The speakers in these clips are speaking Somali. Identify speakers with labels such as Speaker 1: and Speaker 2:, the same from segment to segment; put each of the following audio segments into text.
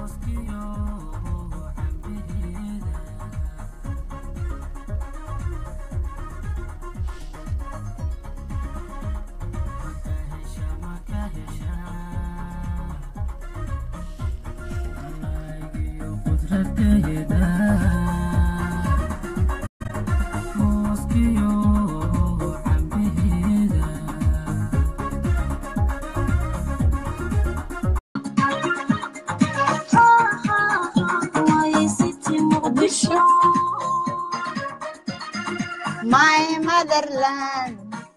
Speaker 1: My motherland.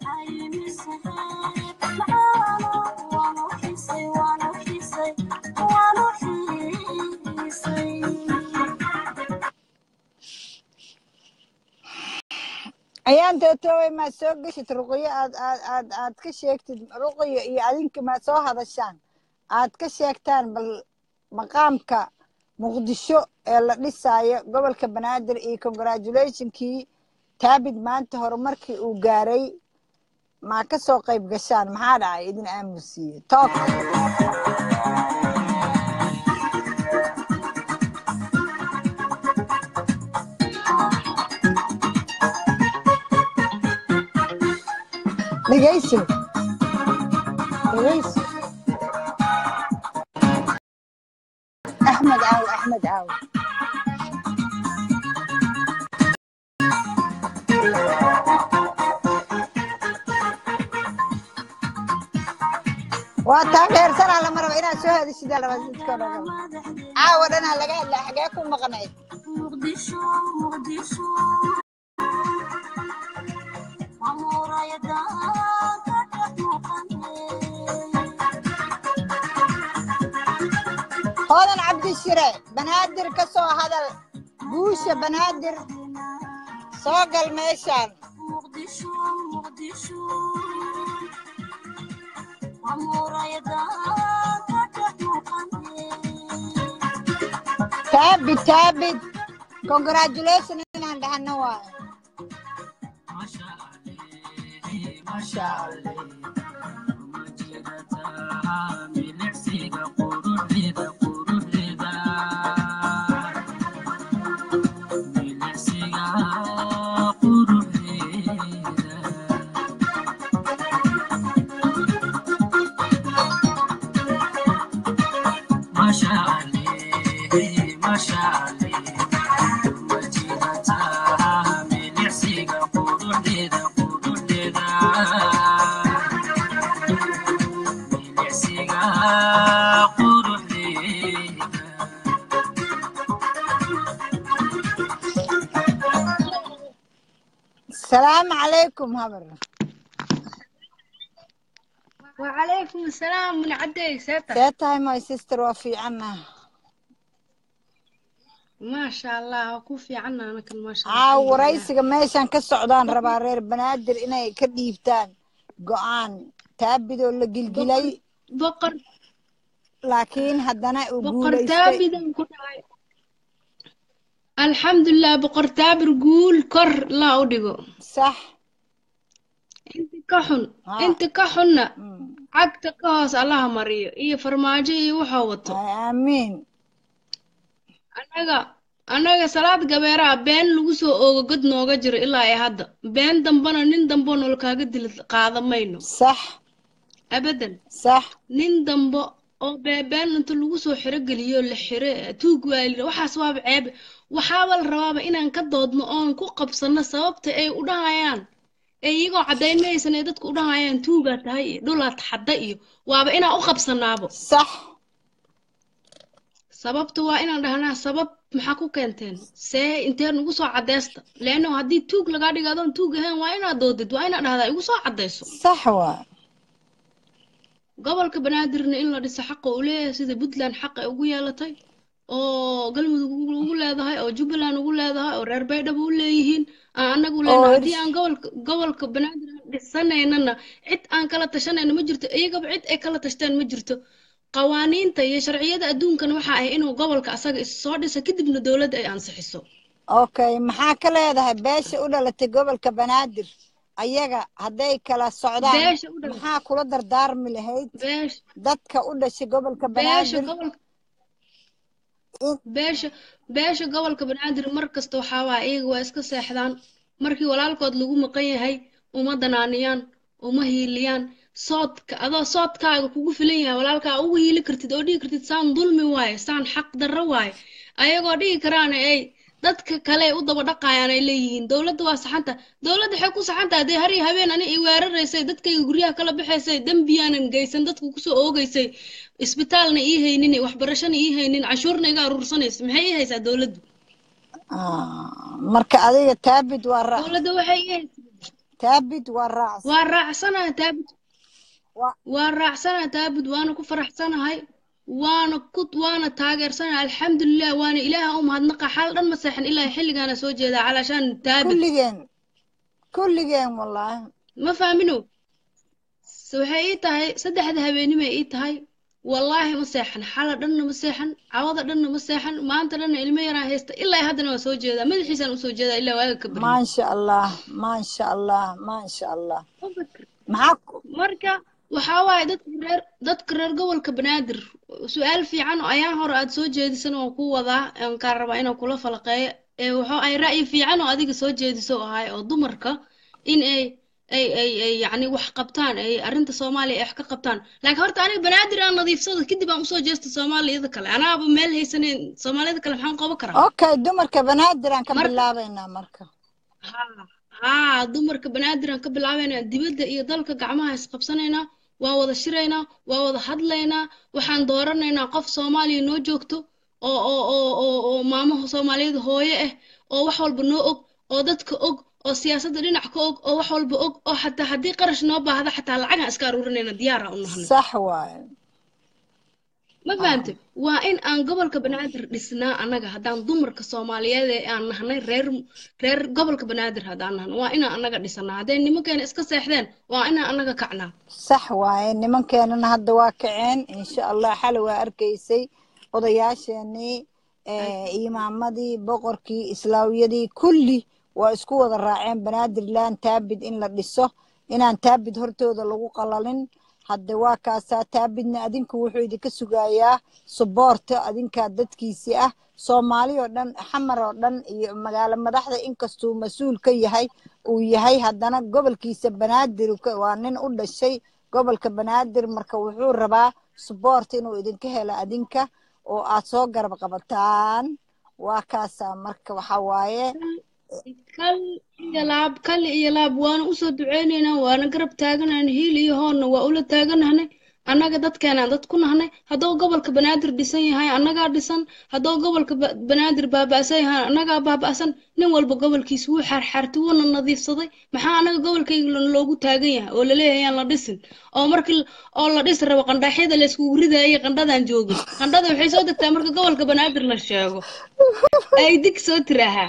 Speaker 1: ayaan tootowey maad soo geshid ruqyo aad aad aad aad ka sheegtid ruqyo iyo adinka maad soo hadashaan aad ka sheegtaan bal maqaamka muqdisho ee la dhisaayo gobolka banaadir iyo congratulationkii taabid maanta horumarkii uu gaaray maa ka soo qayb gashaan maxaa dhacay idin aamusiiye took dhegeyso dhegeyso axmed caaw axmed caaw waa taa dheersanaa lama raba inaad soo hadishidaa laba dadkoo dhan caawa dhanaa laga hadlaa xagee ku maqnayd hoodan cabdishire banaadir ka soo hadal guusha banaadir soo gal meeshaan taabid taabid congratulation inaan dhahno waayo salaamu calaykum habar
Speaker 2: وعليكم السلام من عدي سيتا
Speaker 1: see tahay my sister waa fiicanna
Speaker 2: ما شاء الله وكوفي عنا أنا كل ما شاء الله
Speaker 1: caaw
Speaker 2: الحمد لله
Speaker 1: waraysiga meeshaan ka socdaan rabaa reer banaadir inay ka dhiibtaan go-aan taabidoo la gilgilay
Speaker 2: بقر
Speaker 1: laakiin haddana uu
Speaker 2: بقر
Speaker 1: guulaystay
Speaker 2: تابدا كنا الحمد لله بقر تابر قول كر لا أوديغو
Speaker 1: sax
Speaker 2: انت كحن
Speaker 1: ها
Speaker 2: انت كحن
Speaker 1: Mm.
Speaker 2: عقد كاس الله مريو إيه فرماجي إيه وحوته
Speaker 1: Ay, aamiin
Speaker 2: أنا anaga salaad gabeeraha been lagu soo oogo god nooga jiro ilaa ay hadda been dambana nin dambo nol kaaga dil qaada mayno
Speaker 1: sax
Speaker 2: abadan
Speaker 1: sax
Speaker 2: nin dambo oo beebeen inta lagu soo xirogeliyo la xire tuug waali waxaas waaba ceeb waxaaba la rabaaba inaan ka doodno oon ku qabsano sababta ay u dhahayaan ee iyagoo caddaynmaysan ay dadku u dhahayaan tuugaa tahay iyo dhulaad xadda iyo waaba inaan u qabsanaabo
Speaker 1: sax
Speaker 2: sababta waa inaan dhahnaa sabab maxaa ku keenteen see intee nugu soo cadeysta leanno haddii tuug lagaa dhigo adoon tuug ahayn waa inaad doodid waa inaad dhahdaa igu soo cadeyso
Speaker 1: sax waa
Speaker 2: gobolka banaadirna in la dhiso xaqa uu leeyahay sida puntland xaqa ay ugu yeelatay oo galmudug ugu ugu leedahay oo jubbaland ugu leedahay oo reer baydhabo u leeyihiin aan anagu
Speaker 1: oo
Speaker 2: leenahay haddii
Speaker 1: hirs
Speaker 2: aan gobolka gobolka banaadir aan dhisanaynana cid aan kala tashanayno ma jirto iyagaba cid ay kala tashteen ma jirto qawaaniinta iyo sharciyada adduunkan waxa ah inuu gobolka asaga is soo dhiso kadibna dowladda ay ansixiso
Speaker 1: okay maxaa ka leedahay beesha u dhalatay gobolka banaadir ayaga hadday kala socdaan
Speaker 2: beesha u dhalatay
Speaker 1: maxaa kula dardaarmi lahayd
Speaker 2: beesha
Speaker 1: dadka u dhashay gobolka
Speaker 2: beesha
Speaker 1: banaadir
Speaker 2: gobolka
Speaker 1: in
Speaker 2: beesha beesha gobolka banaadir mar kasta waxaa waaya iyaga waa iska seexdaan markii walaalkood lagu maqan yahay uma danaaniyaan uma hiiliyaan soodka adoo soodkaaga kugu filan yahay walaalkaa ugu hiili kartid oo dhihi kartid saan dulmi waaye saan xaq darro waaye ayagoo dhihi karaana ay dadka kale u daba dhaqayaan ay leeyihiin dowladda waa saxanta dowladda waxay ku saxantaha dee har iyo habeen ani i weeraraysay dadkayga guryaha kala baxaysay dembiyaanan geysan dadka kusoo oogaysay isbitaalna ii haynin waxbarashana ii haynin cashuurna iga aruursanaysa maxay ii haysaa dowladdu
Speaker 1: Ah, marka adiga taabid waa raac
Speaker 2: dowladda waxay ii haysaa
Speaker 1: taabid waa raac
Speaker 2: waa raacsanahay taabud
Speaker 1: waa
Speaker 2: waa raacsanahay taabud waana ku faraxsanahay waana ku waana taageersanahay alxamdulilah waana ilaaha u mahadnaqa xal dhan ma seexan ilaa xilligaana soo jeedaa calaashaan taabud
Speaker 1: kulligeen kulligeen wallaahi
Speaker 2: ma faamino S- waxay ii tahay saddexda habeenimay ii tahay wallaahi ma seexan xala dhanna ma seexan cawada dhanna ma seexan maanta dhanna ilmo yaraan haysta ilaa haddana waa soo jeedaa madaxiisaan usoo jeedaa ilaa waaga ka baryo
Speaker 1: maasha allah maasha allah maasha allah maxaa ku-
Speaker 2: marka waxaa waaye dadka reer dadka reer gobolka banaadir su-aal fiican oo ayaan hore aad soo jeedisan oo ku wadaa aan kaa rabaa inaan kula falaqeeyo ee waxa ay ra'yi fiican oo adiga soo jeediso ahay oo dumarka in ay ay ay ay yacni wax qabtaan ay arrinta soomaaliya ay wax ka qabtaan laakiin horta aniga banaadir aan nadiifsado kadib aan usoo jeesta soomaaliyada kale anaaba meel haysaneyn soomaaliyada kale maxaan qaban karaa
Speaker 1: okay dumarka banaadir aan ka
Speaker 2: marka
Speaker 1: bilaabaynaa marka
Speaker 2: haa haa dumarka banaadir aan ka bilaabaynaa dibadda iyo dalka gacmaha isqabsanaynaa waa wada shiraynaa waa wada hadlaynaa waxaan dooranaynaa qof soomaaliya noo joogto oo oo oo oo oo maamaha soomaaliyeed hooyo ah oo wax walba noo og oo dadka og oo siyaasadda dhinac ka og oo wax walba og oo xataa haddii qarash noo baahda xataa lacagaan iska aruurinayna diyaara u nahnay
Speaker 1: sax waaye
Speaker 2: ma
Speaker 1: ah
Speaker 2: fahamtay waa in aan gobolka banaadir dhisnaa annaga haddaan dumarka soomaaliyeed ee aan nahnay reer reer gobolka banaadir haddaan nahno waa inaan annaga dhisanaa hadday nimankeena iska seexdeen waa inaan annaga kacnaa
Speaker 1: sax waaye nimankeenana hadda waa kaceen insha allah xali waa arkaysay odayaasheenii eh, imaamadii boqorkii islaawiyadii kulli waa isku wada raaceen banaadirland taabid in la dhiso inaan taabid hortooda lagu qalalin hadde waa kaasaa taabidna adinku wuxuu idinka sugayaa suboorta adinkaa dadkiisii ah soomaali oo dhan xamar oo dhan iyo magaalo madaxda inkastuu mas-uul ka yahay uu yahay haddana gobolkiisa banaadir uu ka- waa nin u dhashay gobolka banaadir marka wuxuu rabaa suboort inuu idinka helo adinka oo aad soo garab qabataan waa kaasaa marka waxa waaye
Speaker 2: kal iyo laab kal iyo laab waana usoo duceynaynaa waana garab taaganayn hiil iyo hoonna waa ula taaganahnay annaga dadkeenaan dad ku nahnay hadduu gobolka banaadir dhisan yahay annagaa dhisan hadduu gobolka ba- banaadir baaba'san yahay annagaa baaba'san nin walba gobolkiisa wuu xaarxaartay wuuna nadiifsaday maxaa annaga gobolkayga lo- loogu taagan yahay oo laleeyahay aan la dhisin oo markii l- oo la dhisi rabo qandhaaxyada layskugu ridayay qandhadaan joogin qandhada waxay soo degtaa marka gobolka banaadir la sheego ay dig soo tiraahaa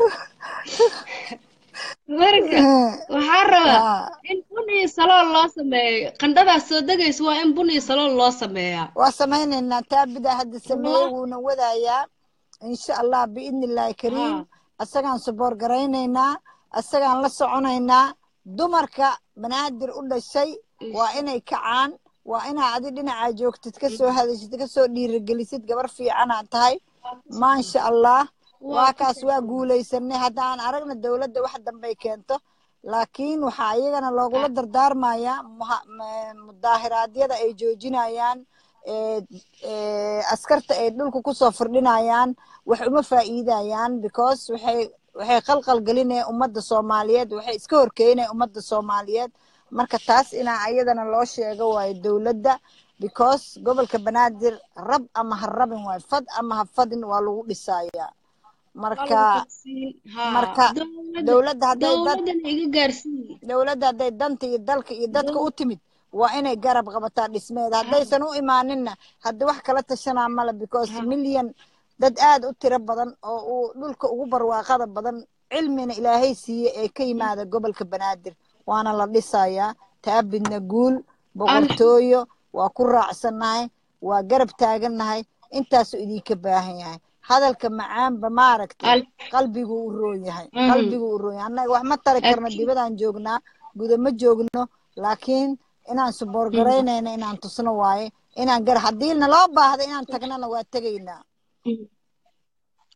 Speaker 2: marka waxaa rabaa
Speaker 1: Ah,
Speaker 2: in bun iyo salool loo sameeyo qandhadaas soo degaysa waa in bun iyo salool loo sameeyaa
Speaker 1: waa samaynaynaa taabida hadda sameeye
Speaker 2: wallah
Speaker 1: wuuna wadayaa insha allah biidni illaahi kariim
Speaker 2: haa
Speaker 1: asagaan suboor garaynaynaa asagaan la soconaynaa dumarka banaadir u dhashay waa inay kacaan waa inaa adi dhinacaa joogtid kasoo hadashid kasoo dhiirigelisid gabar fiicanaa tahay maasha allah
Speaker 2: waa
Speaker 1: waa
Speaker 2: ku
Speaker 1: kaas waa
Speaker 2: fiican
Speaker 1: guulaysanay haddaan aragna dowladda wax dambay keento laakiin waxaa iyagana loogula dardaarmayaa muha- ma- mudaahiraadyada ay joojinayaan ee ee askarta ay dhulka kusoo firdhinayaan wax uma faa'iidayaan because waxay waxay qalqal gelinayaan ummadda soomaaliyeed waxay iska horkeenayaan ummadda soomaaliyeed marka taas inaa ayadana loo sheego waayo dowladda because gobolka banaadir rab ama ha rabin waayo fad ama ha fadin waa lagu dhisayaa
Speaker 2: waa lagu
Speaker 1: marka
Speaker 2: fadsiin haa
Speaker 1: marka
Speaker 2: dowladda
Speaker 1: dowladda hadday dad
Speaker 2: dowladdana iga gaarsiiye
Speaker 1: dowladda hadday danta iyo dalka iyo dadka
Speaker 2: dow
Speaker 1: u timid waa inay garab qabataa dhismeeda
Speaker 2: haa
Speaker 1: haddaysan u imaaninna hadda wax kala tashanaa male because
Speaker 2: haa
Speaker 1: milyan dad aad u tiro badan oo uu dhulka ugu barwaaqada badan cilmina ilaahay siiye ee ka yimaada gobolka banaadir waana la dhisayaa taabidna guul
Speaker 2: al
Speaker 1: boqortooyo waa ku raacsannahay waa garab taagannahay intaasuu idinka baahan yahay hadalka macaanba maaragtay
Speaker 2: al
Speaker 1: qalbigu u roon yahay
Speaker 2: mhm
Speaker 1: qalbigu u roon yahay annaga wax ma tari karno
Speaker 2: akiid
Speaker 1: dibadaan joognaa guda ma joogno laakiin inaan suboor
Speaker 2: mhm
Speaker 1: garaynayna inaan tusno waaye inaan gar haddii naloo baahda inaan tagnana waa tegaynaa
Speaker 2: mhm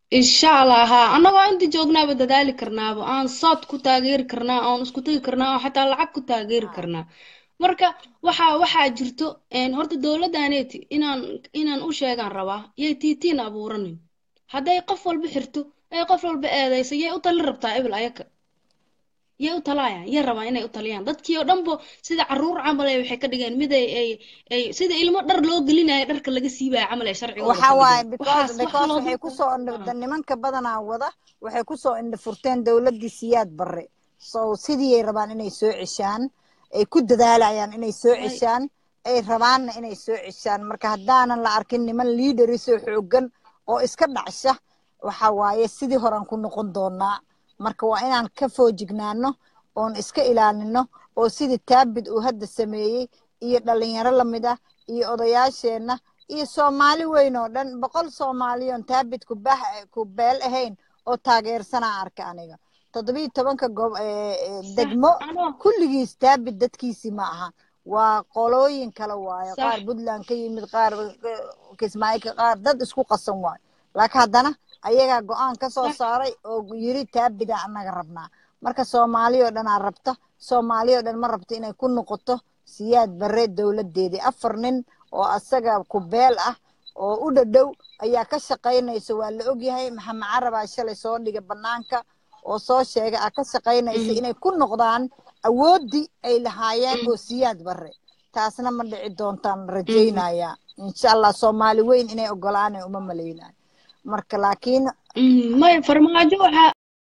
Speaker 2: insha allah haa annagoo inta joognaaba dadaali karnaaba aan sood ku taageeri karnaa aan isku tagi karnaa aan xataa lacag ku taageeri karnaa marka waxaa waxaa jirto een, horta dowladdaneeti inaan inaan u sheegaan rabaa yay tiitiin abuuranin hadday qof walba xirto ay qof walba eedayso yay u talin rabtaa ebil ayaka yay u talaayaan yay rabaan inay u taliyaan dadkii oo dhanbo sida caruur camal ay waxay ka dhigeen mid ay ay ay sida ilmo dhar loo gelinayo dharka laga siibaya camal ay sharcigooda
Speaker 1: waxa
Speaker 2: ka
Speaker 1: waaye
Speaker 2: dhigeen
Speaker 1: because
Speaker 2: waxaas wax
Speaker 1: because
Speaker 2: loogu
Speaker 1: waxay kusoo indha nimanka badanaa wada waxay kusoo indha furteen dowladdii siyaad barre so sidii ay rabaan inay soo ceshaan ay ku dadaalayaan inay soo
Speaker 2: way
Speaker 1: ceshaan ay rabaanna inay soo ceshaan marka haddaanan la arkin niman liidarisoo xoogan oo iska dhacsha waxa waaye sidii horan ku noqon doonaa marka waa inaan ka foojignaano oon iska ilaalino oo sidii taabid uu hadda sameeyey iyo dhalinyaro lamid ah iyo odayaasheenna iyo soomaali weyn oo dhan boqol soomaaliyoon taabid ku bah ku beel ahayn oo taageersanaa arka aniga toddobiyo tobanka gob ee- ee
Speaker 2: sax
Speaker 1: degmo
Speaker 2: anoo
Speaker 1: kulligiis taabid dadkiisii ma aha waa qolooyin kale waaye
Speaker 2: sax
Speaker 1: qaar puntland ka yimid qaar kismaayo qaar dad isku qasan waayo laakiin haddana ayagaa go-aan ka soo
Speaker 2: sax
Speaker 1: saaray oo yiri taabida annaga rabnaa marka soomaali oo dhanaa rabta soomaali oo dhan ma rabto inay ku noqoto siyaad barre dowladeedii afar nin oo asaga ku beel ah oo u dhadhow ayaa ka shaqaynaysa waa la ogyahay maxamed carabaa shalay soo dhiga banaanka oo soo sheegay ah ka shaqaynaysa
Speaker 2: Mhm.
Speaker 1: inay ku noqdaan awooddii ay lahaayeen oo siyaad barre taasna ma dhici doontaan
Speaker 2: Mhm.
Speaker 1: rajaynayaa insha allah soomaali weyn inay ogolaanay uma malaynayo marka laakiin
Speaker 2: Mhm. may farmaajo waxaa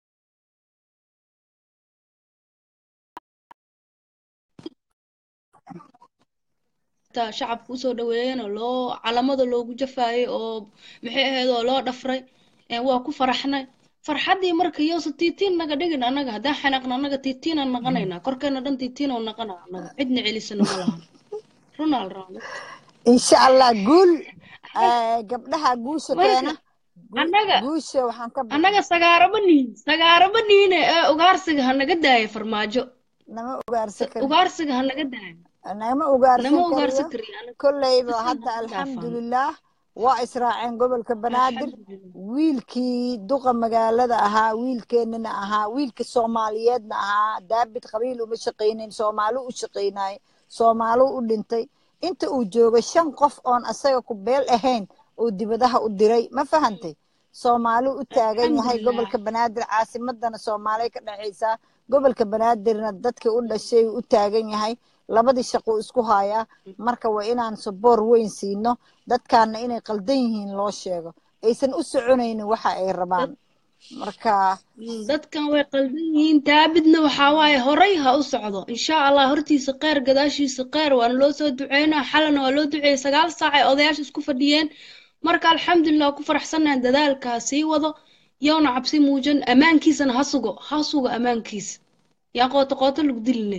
Speaker 2: taa shacabka usoo dhaweeyeen oo loo calamada loogu jafaayay oo maxay ahayd oo loo dhafray ee waa ku faraxnay farxaddii marka yowsa tiitiin naga dhigin annaga haddaan xanaaqna annaga tiitiinaan naqanaynaa korkeena dhan tiitiinoo naqana annaga cidna celisana ma lahan runaal raale
Speaker 1: insha allah guul eh, gabdhaha guusha
Speaker 2: marka
Speaker 1: keena gu-
Speaker 2: annaga
Speaker 1: guusha waxaan ka baqay
Speaker 2: annaga sagaaraba nihin sagaaraba nihine ee ugaarsiga ha naga daaya farmaajo
Speaker 1: nama ugaarsan kari
Speaker 2: ugaarsiga ha naga daaya
Speaker 1: nama ugaarsan
Speaker 2: nama
Speaker 1: kariyo
Speaker 2: ugaarsan kariyo anaga
Speaker 1: kolleyba
Speaker 2: bisan
Speaker 1: hadda
Speaker 2: ha dhaafaan
Speaker 1: alxamdulilah waa israaceen gobolka banaadir
Speaker 2: alxamdulilah
Speaker 1: wiilkii duqa magaalada ahaa wiilkeenana ahaa wiilka soomaaliyeedna ahaa daabid qabiil uma shaqaynayn soomaali u shaqaynay soomaali u dhintay inta uu joogo shan qof oon asaga ku beel ahayn uu dibadaha u diray ma fahantay soomaali u taagan yahay
Speaker 2: alxamdulilah
Speaker 1: gobolka banaadir caasimadana soomaaliya ka dhexaysaa gobolka banaadirna dadkii u dhashay u taagan yahay labadii shaqo isku hayaa marka waa inaan saboor weyn siino dadkaana inay qaldan yihiin loo sheego aysan u soconaynin waxa ay
Speaker 2: dad
Speaker 1: rabaan marka
Speaker 2: Mm, dadkan way qaldan yihiin taabidna waxaa waaye horay ha u socdo insha allah hortiisa qeyr gadaashiisa qeyr waana loo soo duceynaa xalana waa loo duceeyey sagaal saac ay odayaasha isku fadhiyeen marka alxamdulilah ku faraxsanahay dadaalka ha sii wado yowna cabsi muujan ammaankiisana ha sugo ha sugo ammaankiisa yaa qooto qooto lagu diline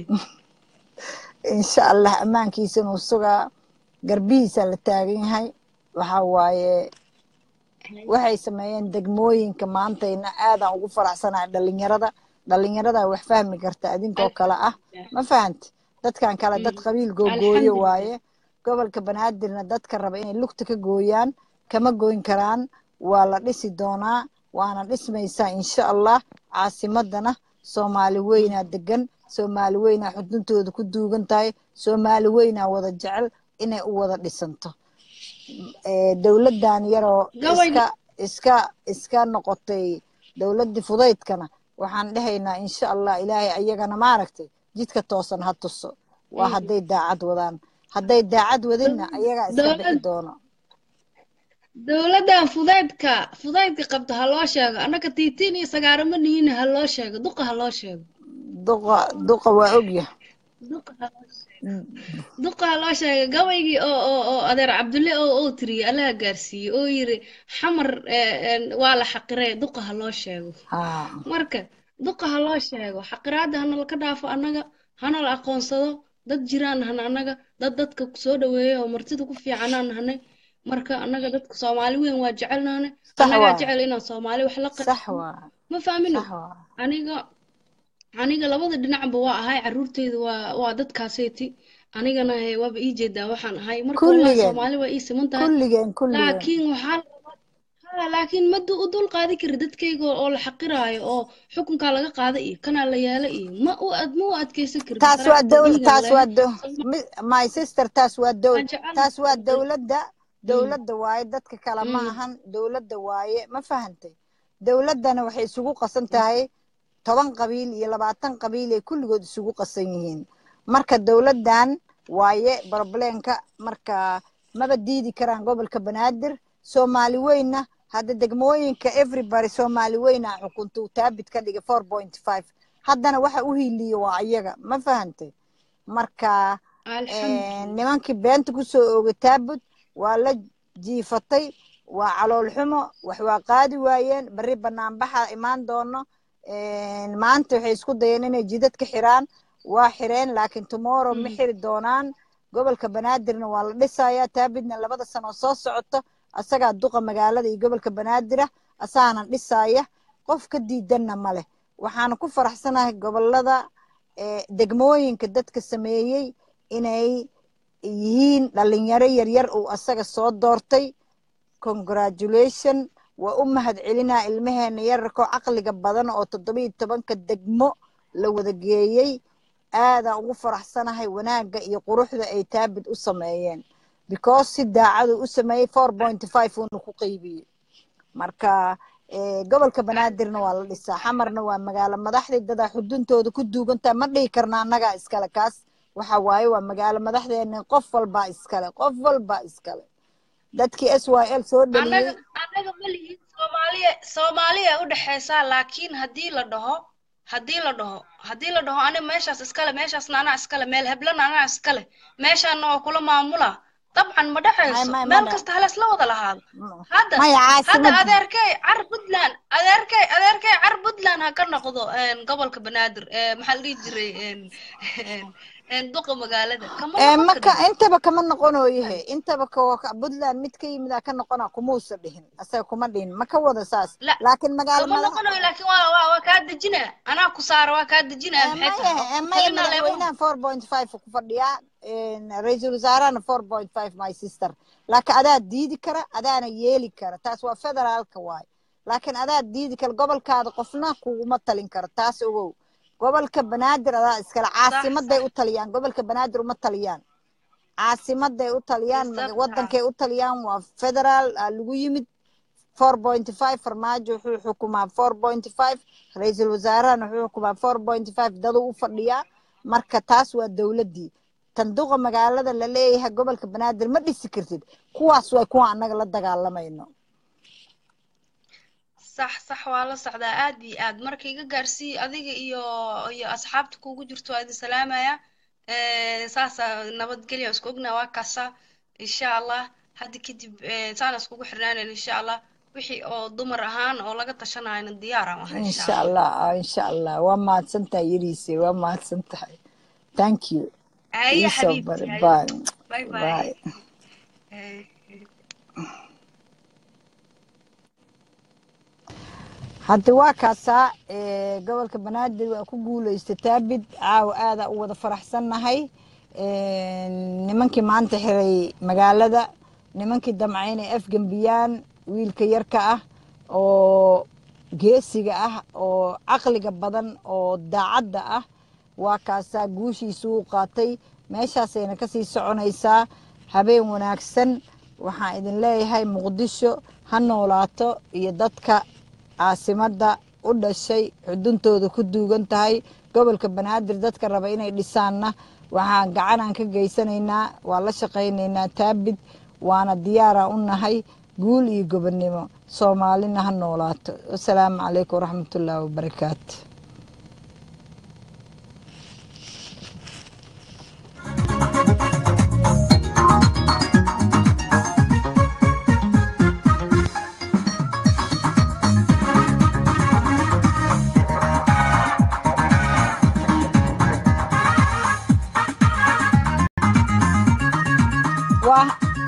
Speaker 1: insha allah ammaankiisa inuu sugaa garbihiisa la taagan yahay waxa waaye waxay sameeyeen degmooyinka maantayna aadaan ugu faraxsanahay dhalinyarada dhalinyarada wax fahmi karta adinkoo kale ah ma fahanti dadkan kale dad qabiil googooyo
Speaker 2: alxamdulilah
Speaker 1: waaye gobolka banaadirna dadka raba inay lugta ka gooyaan kama goyn karaan waa la dhisi doonaa waana dhismaysaa insha allah caasimadana soomaali weynaa degan soomaali weynaa xuduntooda ku duugan tahay soomaali weynaa wada jecel inay u wada dhisanto Eh, dowladdan yaroo
Speaker 2: gabayga
Speaker 1: iska iska iska noqotay dowladdii fudaydkana waxaan dhahaynaa insha allah ilaahay ayagana maaragtay jidka toosan ha tuso waa hadday daacad wadaan hadday daacad wadinna ayagaa iska bixi
Speaker 2: dowlad
Speaker 1: doono
Speaker 2: dowladdan fudaydka fudaydka qabta ha loo sheego annaka tiitiin iyo sagaarama nihiin ha loo sheego duqa ha loo sheego
Speaker 1: duqa duqa waa ogya
Speaker 2: duqa ha loo sheego duqa ha loo sheego gabaygii oo oo oo adeer cabdulle oo oo tiriyey allaha gaarsiiyey oo yiri xamar eh, eh, waa la xaqiree duqa ha loo sheego
Speaker 1: ha
Speaker 2: marka duqa ha loo sheego xaqiraadda hana laka dhaafo annaga hana la aqoonsado dad jiraan hana annaga dad dadka soo dhaweeya oo martida ku fiicanaan nahnay marka annaga dadka soomaali weyn waa jecelnaane
Speaker 1: sax
Speaker 2: annagaa
Speaker 1: waa
Speaker 2: jecel inaan soomaali wax la
Speaker 1: sax
Speaker 2: qaybsano
Speaker 1: waa
Speaker 2: ma fahmino
Speaker 1: sax waa
Speaker 2: aniga aniga labada dhinacba waa ahay caruurteyda waa waa dadkaaseyti anigana he waaba ii jeedaa waxaan ahay marka wallahi
Speaker 1: kulligeen
Speaker 2: soomaali waa ii siman tahay
Speaker 1: kulligeen kulligeen
Speaker 2: laakiin waxaa la rabaa Ah, laakiin ma du- u dul qaadi kari dadkayga oo la xaqiraayo oo xukunkaa laga qaada iyo kanaa la yeela iyo ma u ad ma u adkeysan karin
Speaker 1: taas waa
Speaker 2: saraaxda
Speaker 1: dowl
Speaker 2: dhiigaan
Speaker 1: taas waa
Speaker 2: leehay
Speaker 1: do mi- my sister taas waa dowl
Speaker 2: waan jecel
Speaker 1: taas waa
Speaker 2: Mm,
Speaker 1: dowladda
Speaker 2: mm,
Speaker 1: dowladda waaye dadka kale ma
Speaker 2: mm,
Speaker 1: ahan dowladda waaye ma fahantay dowladdana waxay isugu qasan
Speaker 2: mm.
Speaker 1: tahay toban qabiil iyo labaatan qabiil ay kulligood isugu qasan yihiin marka dowladdan waaye baroblenka marka maba diidi karaan gobolka banaadir soomaali weynna hadda degmooyinka everybody soomaali weyna xukunta uu taabit ka dhigay four point five haddana waxa u hiiliya waa iyaga ma fahantay marka
Speaker 2: alxamdulilah
Speaker 1: nimankii beenta kusoo oogay taabut waa la jiifatay waa calool xumo wax waa qaadi waayeen berri banaanbaxa imaan doono maanta waxay isku dayeen inay jidad ka xiraan waa xireen laakiin tomorrow ma
Speaker 2: Mm,
Speaker 1: xiri doonaan gobolka banaadirna waa la dhisayaa taabitna labada sano oo soo socoto asagaa duqa magaalada iyo gobolka banaadira asaana dhisaya qof ka diidanna ma leh waxaana ku faraxsanahay gobolada eh, degmooyinka dadka sameeyey inay yihiin dhalinyaro yaryar uu asaga soo doortay congratulation waa u mahad celinaa ilmaheena yararkoo caqliga badan oo toddobiyo tobanka degmo la wada geeyey aadaan ugu faraxsanahay wanaagga iyo quruxda ay taabid u sameeyeen because si daacadu u sameeyey four point five uuna ku qeybiyey marka eh, gobolka banaadirna waa la dhisaa xamarna waa magaalo madaxdii dadaa xuduntooda ku duugantaa ma dhihi karna annagaa iskale kaas waxa waaye waa magaalo madaxdeena qof walbaa iskale qof walbaa iskale dadkii s y l soo
Speaker 2: annaga
Speaker 1: dhaliyey
Speaker 2: annaga ma lihin soomaaliya soomaaliya u dhexaysaa laakiin haddii la dhaho haddii la dhaho haddii la dhaho ani meeshaas iskale meeshaasna anaa iskale meel heblana anaa iskale meeshaana waa kula maamula dabcan ma
Speaker 1: may
Speaker 2: dhexayso
Speaker 1: may
Speaker 2: meel
Speaker 1: mana
Speaker 2: kasta halas la wada lahaado
Speaker 1: m-
Speaker 2: hadda
Speaker 1: maya
Speaker 2: hadda
Speaker 1: caasimada
Speaker 2: adeerkay car puntland adeerkay adeerkay car puntland ha ka noqdo een, gobolka banaadir ee maxaa la dhihi jiray een, een, een, duqa magaalada kama
Speaker 1: ee
Speaker 2: noqon
Speaker 1: maka
Speaker 2: karin
Speaker 1: intaba kama noqonoyahe intaba ka ka- puntland mid ka yimid aa ka noqona kumuusa dhihin asaga kuma dhihin ma ka wada saas
Speaker 2: la
Speaker 1: laakiin magaalo
Speaker 2: kama
Speaker 1: madax
Speaker 2: noqonayo laakiin waa waa waa kaa dejinaa anaa ku saara waa kaa dejinaa
Speaker 1: ee
Speaker 2: maxay
Speaker 1: maya
Speaker 2: tahay oo
Speaker 1: ee
Speaker 2: ku
Speaker 1: maya
Speaker 2: talinaa leemo
Speaker 1: madaxweynaha four point five ku fadhiyaa ra-iisul wasaarahana four point five my sister laakiin adaa diidi kara adaana yeeli kara taas waa federaalka waaye laakiin adaa diidi kara gobolkaada qofna kuguma talin karo taas ogow gobolka banaadir adaa iskale
Speaker 2: sax
Speaker 1: caasimaday
Speaker 2: sax
Speaker 1: u taliyaan gobolka banaadir uma taliyaan caasimaday u taliyaan maga-
Speaker 2: بالظبط ها
Speaker 1: wadankay u taliyaan waa federaal aa lagu yimid four point five farmaajo wuxuu xukumaa four point five ra-iisul wasaarahana wuxuu xukumaa four point five daduu u fadhiyaa marka taas waa dowladdii tanduqa magaalada la leeyahay gobolka banaadir ma dhisi kartid kuwaas waa kuwa annaga la dagaalamayno
Speaker 2: صح صح waa la socdaa aad iyo aad marka iga gaarsii adiga iyo iyo asxaabta kugu jirto waa idin salaamaya Eh, saasa nabadgelya isku ognaa waa kaasa insha allah hadda kadib eh, saan iskugu xirnaanayna insha allah wixii oo dumar ahaan oo laga tashanayna diyaar aan ahay insha
Speaker 1: insha
Speaker 2: allah
Speaker 1: allah ah, insha allah waa mahadsan tahay yariise waa mahadsan tahay thank you
Speaker 2: haye
Speaker 1: iisoo
Speaker 2: xabiibti
Speaker 1: bari
Speaker 2: haye
Speaker 1: bye
Speaker 2: bye bye
Speaker 1: bye
Speaker 2: Eh,
Speaker 1: hadda waa kaasaa ee, gobolka banaadir waa ku guuleystay taabid caawa aadaa u wada faraxsannahay Ee, nimankii maanta xiray magaalada nimankii damca inay afgembiyaan wiilka yarka ah oo geesiga ah oo caqliga badan oo daacadda ah waa kaasaa guushiisu u qaatay meeshaasayna kasii soconaysaa habeen wanaagsan waxaan idin leeyahay muqdisho ha noolaato iyo dadka caasimadda u dhashay xuduntooda ku duugan tahay gobolka banaadir dadka raba inay dhisaanna waxaan gacanaan ka geysanaynaa waa la shaqaynaynaa taabid waana diyaara u nahay guul iyo gobonnimo soomaalina ha noolaato wasalaamu calaykum waraxmatullaahi wabarakaatu waa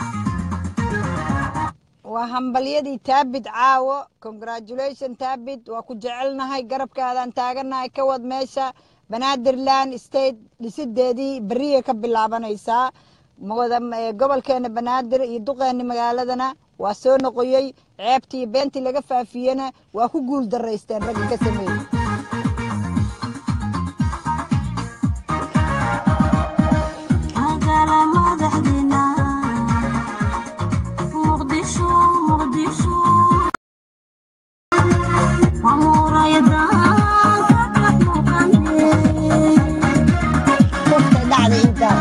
Speaker 1: waa hambalyadii taabid caawo congratulation taabid waa ku jecelnahay garabkaadaan taaganahay ka wad meesha banaadirland state dhisideedii beriyay ka bilaabanaysaa wada gobolkeena banaadir iyo duqeeni magaaladana waa soo noqoyey ceebtii iyo beentii laga faafiyena waa ku guul daraysteen ragga ka sameeyey Qofka dhacda intaa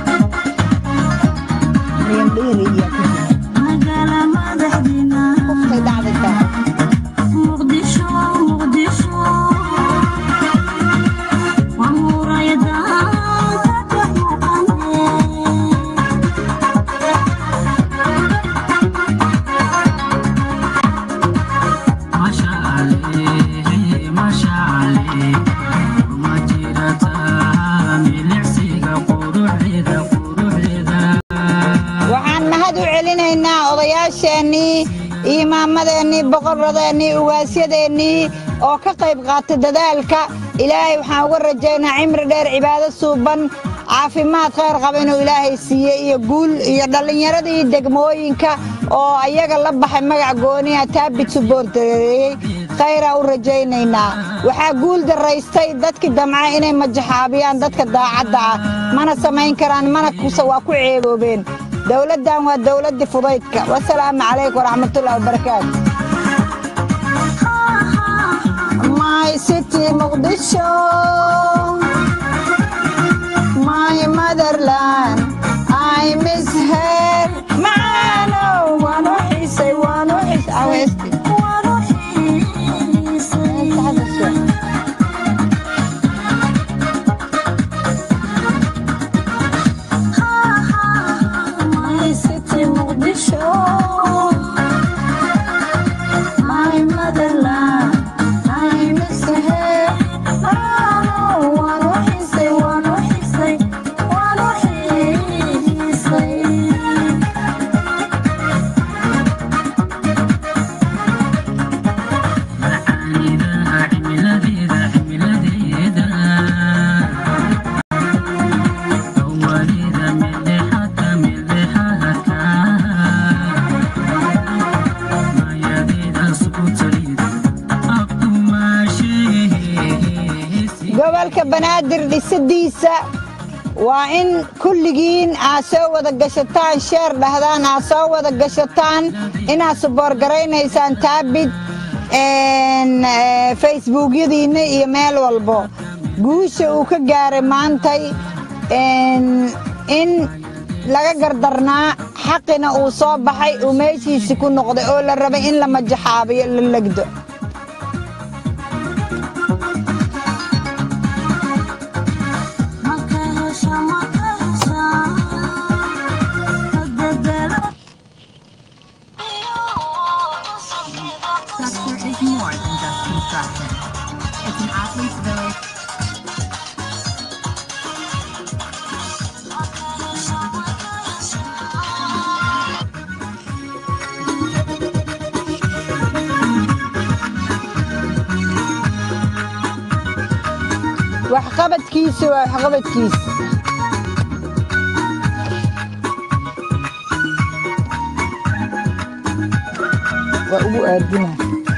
Speaker 1: liindhiiri iyo ku jira qofka dhacda intaa waxaan mahad u celinaynaa odayaasheennii iimaamadeenii boqoradeennii ugaasyadeennii oo ka qayb qaatay dadaalka ilaahay waxaan uga rajaynaa cimri dheer cibaado suuban caafimaad khayr qaba inuu ilaahay siiye iyo guul iyo dhallinyaradii degmooyinka oo ayaga la baxay magac gooniha taabit suboortareeyey khayraa u rajaynaynaa waxaa guul daraystay dadkii damca inay majaxaabiyaan dadka daacadda ah mana samayn karaan mana kusa waa ku ceeboobeen dowladdan waa dowladdii fudaydka wasalaamu calaykum waraxmatullahi wabarakaatu my city muqdisho my motherland i miss her macaano waan u xiisay waan u xiisay awesti my city muqdisho my motherland i miss her macaano waan u xiisay waan u xiisay waan u xiisay gobolka banaadir dhisidiisa waa in kulligiin aad soo wada gashataan sheer dhahdaan aad soo wada gashataan inaad suboorgaraynaysaan taabid facebookyadiinna iyo meel walbo guusha uu ka gaaray maantay in laga gardarnaa xaqina uu soo baxay uu meeshiisi ku noqday oo la rabay in la majaxaabiyo la legdo
Speaker 3: Structure is more than just construction. It's an athlete's village.
Speaker 1: waxqabadkiisa waa waxqabadkiisa waa ugu aadina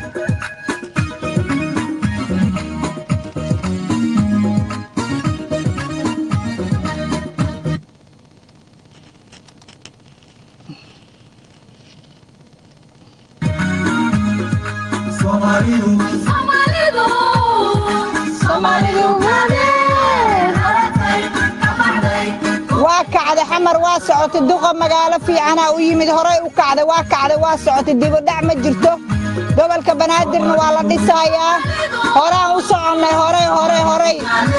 Speaker 1: waa kacday xamar waa socotay duqa magaalo fiicanaa u yimid horey u kacday waa kacday waa socotay dibudhac ma jirto gobolka banaadirna waa la dhisayaa horaan u soconnay horey horey horey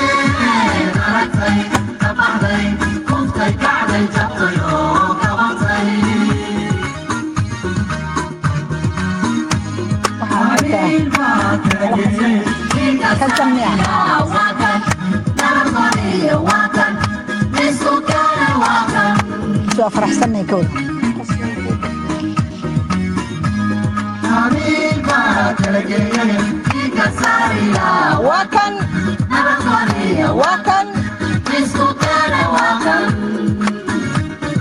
Speaker 1: ka samea soo faraxsanay ka wada waa kan waa kan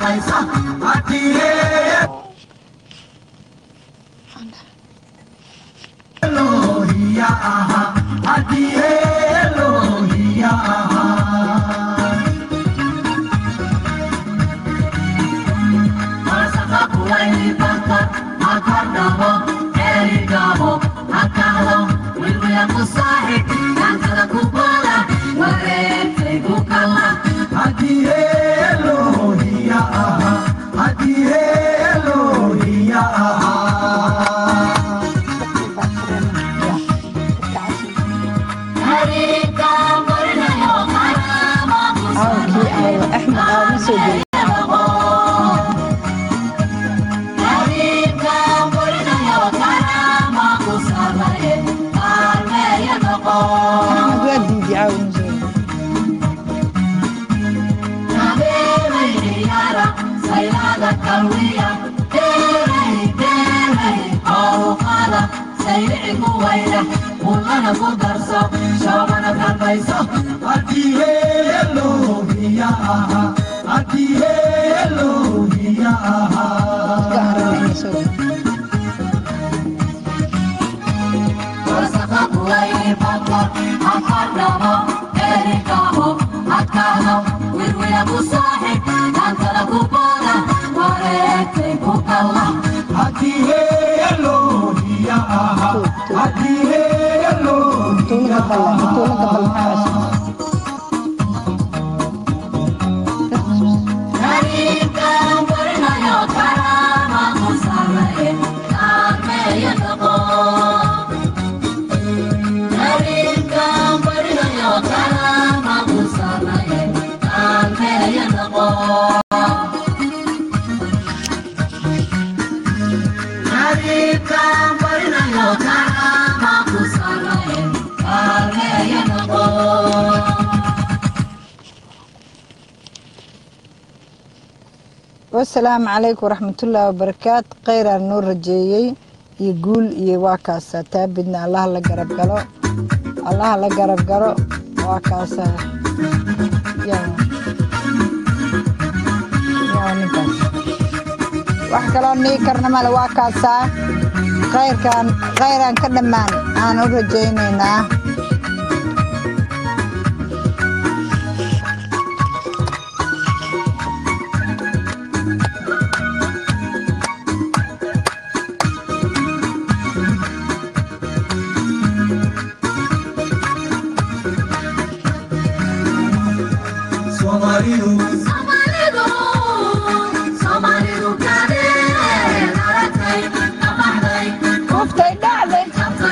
Speaker 1: caawankii aawo axmed aawo ma soo gelin axmed waa diidi caawa ma soo gelin iska arana inay soo gelin tuulaga balle tuulaga balle maxaa cusub wasalaamu calaykum waraxmatullaahi wabarakaatu khayraan noo rajeeyey iyo guul iyo waa kaasa taabidna allaha la garab galo allaha la garab galo waa kaasa yaa yaa ninkaas wax kaloo nii karna male waa kaasaa khayrkaan khayraan ka dhammaan aan u rajaynaynaa kuftay dhacday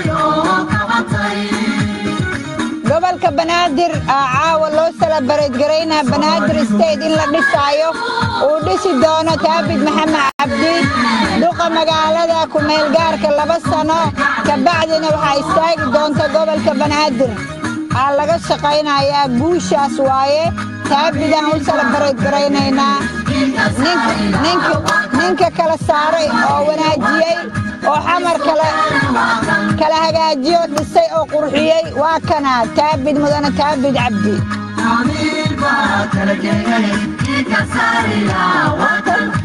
Speaker 1: gobolka banaadir aa caawa loo salabareed garaynaa banaadir state in la dhisaayo uu dhisi doono taabid maxamed cabdi duqa magaalada ku-meelgaarka laba sano kabacdina waxaa istaagi doonta gobolka banaadir aa laga shaqaynayaa guushaas waaye taabidaan u salabareed garaynaynaa ninka- ninka- ninka kala saaray oo wanaajiyey oo xamar kale kala hagaajiyo dhisay oo qurxiyey waa kana taabid mudane taabid cabdi
Speaker 4: Amiir baa kala geeyay, ii ka saari laa watan.